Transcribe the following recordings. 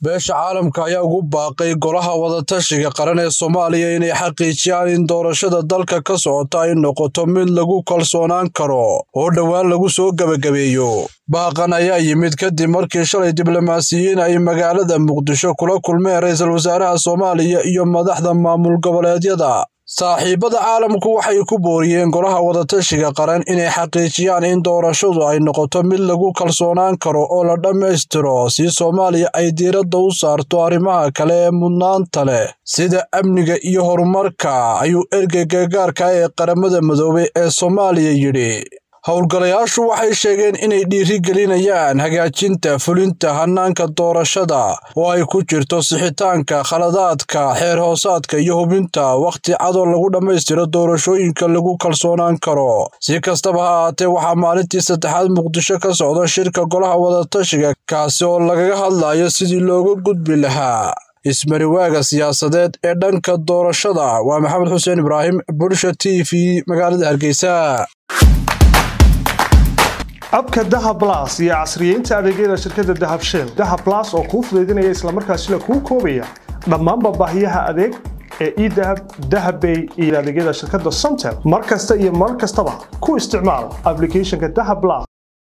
beesha caalamka ayaa ugu baaqay golaha wadatashiga qaran ee soomaaliya inay xaqiijiyaan in doorashada dalka ka socota ay noqoto mid lagu kalsoonaan karo oo dhowaan lagu soo gebagabeeyo baaqan ayaa yimid kadib markii shalay diblomaasiyiin ay magaalada muqdisho kula kulmeen ra-iisul wasaaraha soomaaliya iyo madaxda maamul goboleedyada saaxiibada caalamku waxay ku booriyeen golaha wadatashiga qaran inay xaqiijiyaan in doorashadu ay noqoto mid lagu kalsoonaan karo oo la dhammaystiro si soomaaliya ay diiradda u saarto arrimaha kale ee mudnaanta leh sida amniga iyo horumarka ayuu ergeyga gaarka ee qaramada midoobay ee soomaaliya yidhi howlgalayaashu waxay sheegeen inay dhiirigelinayaan hagaajinta fulinta hannaanka doorashada oo ay ku jirto sixitaanka khaladaadka xeer hoosaadka iyo hubinta wakhti cadoo lagu dhammaystiro doorashooyinka lagu kalsoonaan karo si kastaba ha ahaatee waxaa maalintii saddexaad muqdisho ka socda shirka golaha wadatashiga kaasi oo lagaga hadlayo sidii looga gudbi lahaa ismariwaaga siyaasadeed ee dhanka doorashada waa maxamed xuseen ibraahim bulsha t v magaalada hargeysa abka dahab blas iyo casriyeynta adeegyada shirkadda dahab shell dahab blas oo kuu fudaydinaya islamarkaasina kuu koobaya dhammaanba baahiyaha adeeg ee edahab dahabbay iyo adeegyada shirkadda somtel mar kasta iyo mar kastaba ku isticmaal aplicathonka dahab blas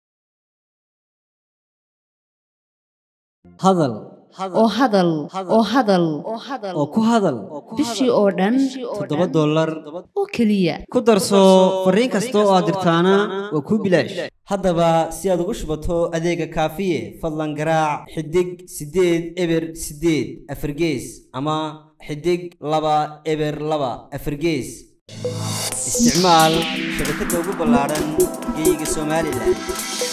hadal oo hadal oo hadal oo ku hadal bishii oo dhan toddoba dollar oo keliya ku darso fariin kasta oo aad dirtaana waa kuu bilaash haddaba si aad ugu shubato adeega kaafiye fadlan garaac xidig siddeed eber siddeed afargees ama xidig laba eber laba afargees isticmaal shabakadda ugu ballaadhan geeyiga somalilan